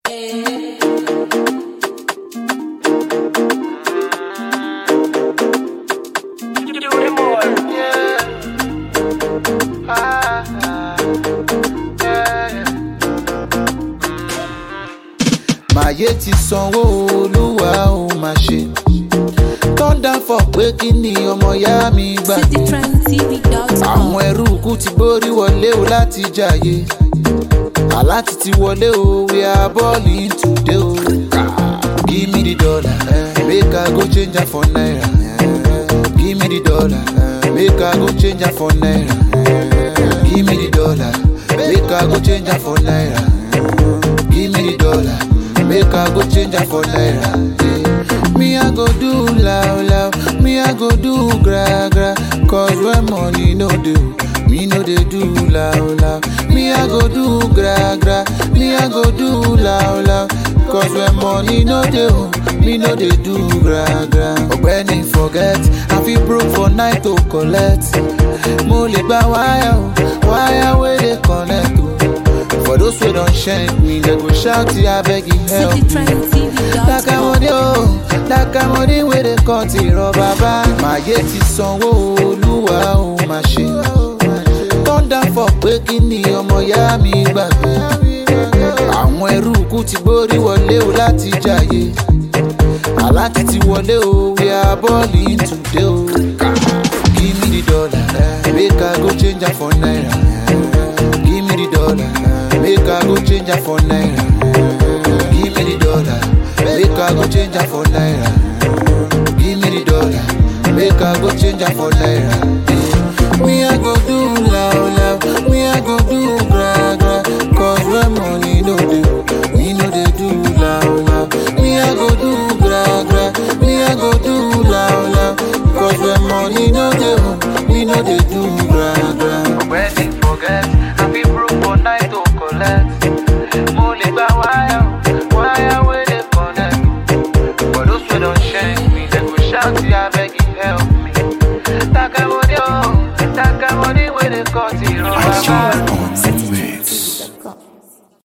màyé ti sanwó olúwa ó máa ṣe thunder for pé kí ni ọmọ ìyá mi gbàgbé citytrendtv.com. àwọn ẹrú kú ti gbórí wọlé o láti jàyè aláti ti wọlé o we are balling today o give me the dollar eh, make i go change am for naira eh, give me the dollar eh, make i go change am for naira eh, give me the dollar make i go change am for naira eh, give me the dollar make i go change am for naira. eh. Me I go do loud loud, me I go do gra gra, cause when money no do, me no dey do loud loud. Me I go do gra gra, me I go do loud loud, cause when money no dey, me no dey do gra gra. Ọ̀gbẹ́ni forget, I fit broke for night to collect. Mo lè gba wáyà o, wáyà wey dey connect o. For those wey don shank me, dem go shout abeg help me. citytrendtv.com. Lákàmọ́dé o, lákàmọ́dé wèrè kan ti rọ bàbá. Màyé ti sanwó olúwa ó máa ṣe. Thunder for pé kí ni ọmọ ìyá mi gbàgbé. Àwọn ẹrú kú ti gbórí wọlé o láti jàyè. Aláti ti wọlé o, we are balling today o. Give me the dollar, eh, make I go change am for naira. eh. Give me the dollar, eh, make I go change am for naira. eh. Give me the dollar, make I go change am for naira. Give me the dollar, make I go change am for naira. eh. Me I go do loud loud, me I go do gra gra, cause when money no dey, me no dey do loud loud. Me I go do gra gra, me I go do loud loud, cause when money no dey, me no dey do gra gra.